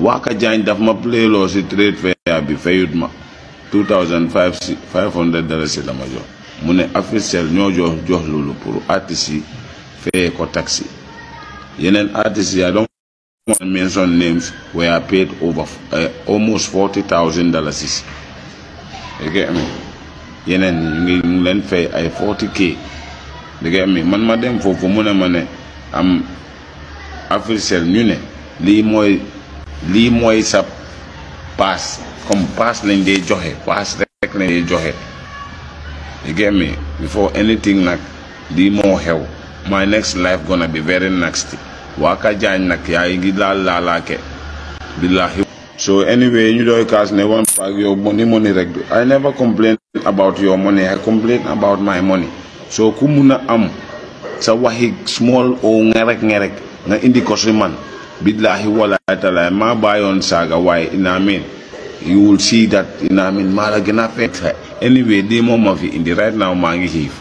Waka Jaañ daf ma playloo si trade fair bi fayut ma 2005 si 500 dollars la ma jox mu ne officiel ñoo jox jox loolu pour artistes yi fayee ko taxi yeneen artistes yi I don't want to mention names were paid over uh, almost 40,000 dollars you get me yeneen ñu ngi ñu ngi leen fay ay 40k you get me man ma dem foofu mu ne ma ne am officiel ñu ne lii mooy lii mooy sa paas comme paas lañ dee joxe paas rek lañ dee joxe you get me before anything nag lii moo xew my next life gonna be very nasty Waka Jaañ nag yaa ngi laal laalaake billahi so anyway ñu doy kaas ne one pack yow money money rek I never complain about your money I complain about my money so ku mun a am sa waxi small o ngerek ngerek nga indi ko si man billahi wala taala maa bàyyoon saaga waaye ina mean you will see that ina mean maa la gën a fekk anyway di moom ma fi indi right now maa ngi xiif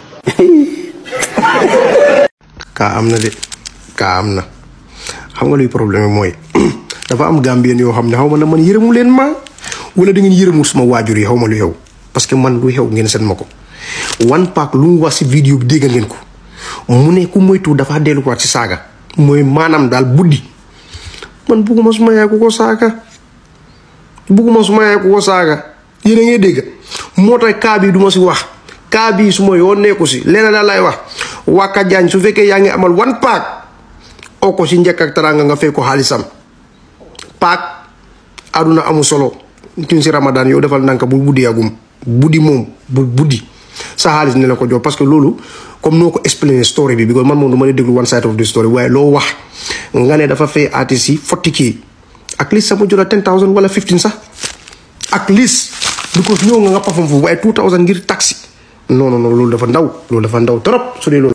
kaa am na de kaa am na xam nga luy problème bi mooy dafa am gambien yoo xam ne xaw ma na man yërëmu leen ma wala da ngeen yërëmul suma waajur yi xaw ma lu xew parce que man lu xew ngeen seen ma ko one pack lu mu wax si vidéo bi dégg ngeen ko mu ne ku moytu dafa delluwaat si saaga mooy maanaam daal buddi man bugguma suma yaay ku ko saaga bugguma suma yaay ku ko saaga yéen a ngi dégg moo tax kaa bii du ma si wax kaa bii su ma yoon nekku si leena daal lay wax Waka Jaañ su fekkee yaa ngi amal one pack oo ko si njëkk ak teraanga nga fay ko xaalisam paak aduna amul solo kin si ramadan yow defal nanka bu buddi yagum buddi moom bu buddi sa xaalis ne la ko jox parce que loolu comme noo ko explainer story bi because man moom du ma déglu one side of the story waaye loo wax nga ne dafa fay artiste yi forty k at least sama jot a ten thousand wala fifteen sax at least because ñëw nga nga perform foofu waaye two thousand ngir taxi non non non loolu dafa ndaw loolu dafa ndaw trop su dee loolu